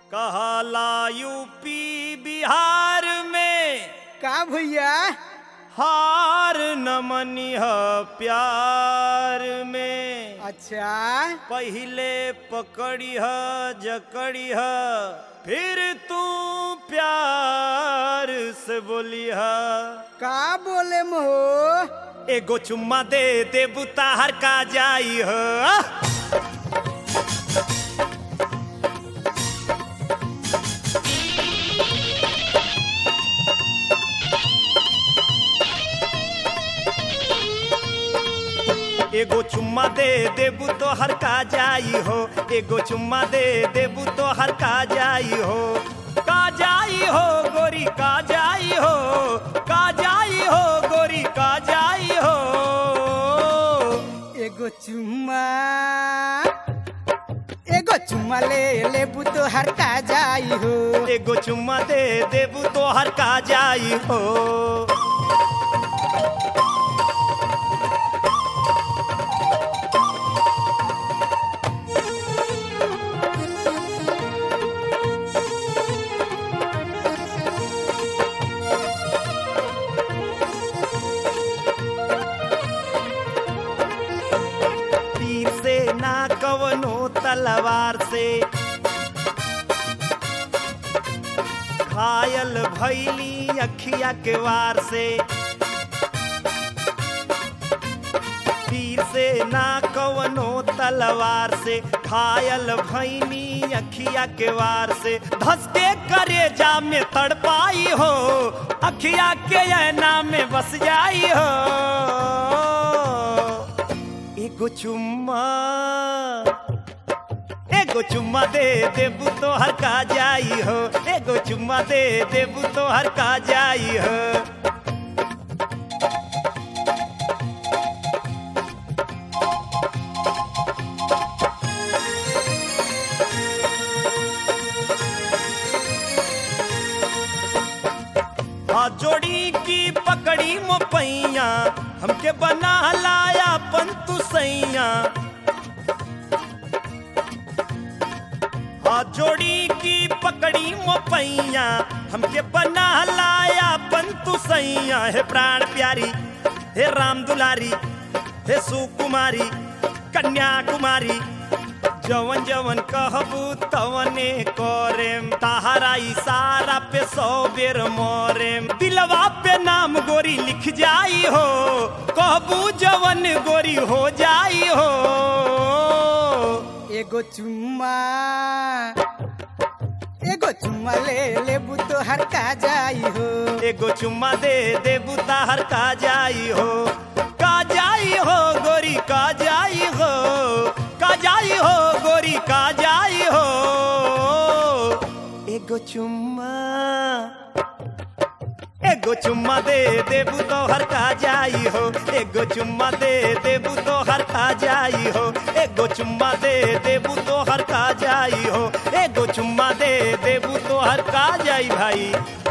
कहला यूपी बिहार में का भैया हार न मनिह प्यार में अच्छा पहिले पकड़िह जकड़िह फिर तू प्यार से बोलिह का बोले महो एगो चुम्मा दे दे बुताहर का जाई हो एगो चुम्मा दे देबू तो हर का जाई हो एगो चुम्मा दे देबू तो हर का जाई हो का जाई हो गोरी का जाई हो का जाई हो गोरी का जाई हो एगो चुम्मा एगो चुम्मा ले लेबू तो हर का जाई हो एगो चुम्मा दे देबू तो हर का जाई हो तीर से ना कवनो तलवार से घायल भैली अखिया के वार से तीर से ना कवनो तलवार से घायल भैनी अखिया के वार से धस के करे जा में तड़पाई हो अखिया के ऐना में बस जाई हो एगो चुम्मा एगो चुम्मा दे देबू तो हर का जाई हो एगो चुम्मा दे देबू तो हर का जाई हो आ जोड़ी की पकड़ी मोपैया हमके बना लाया पंतु सैया आ जोड़ी की पकड़ी मोपैया हमके बना लाया पंतु सैया हे प्राण प्यारी हे राम दुलारी हे सुकुमारी कन्याकुमारी जवन जवन कहबू तवने करेम तहारा इशारा पे सौ बेर मोरेम दिलवा पे नाम गोरी लिख जाई हो कहबू जवन गोरी हो जाई हो एगो चुम्मा एगो चुम्मा ले लेबू तो हर का जाई हो एगो चुम्मा दे देबू ताहर का जाई हो का जाई हो गोरी का जाई हो का जाई हो गोरी का जाई हो एगो चुम्मा एगो चुम्मा दे देबू तो हर का जाई हो एगो चुम्मा दे देबू तो हर का जाई हो एगो चुम्मा दे देबू तो हर का जाई हो एगो चुम्मा दे देबू तो हर का जाई भाई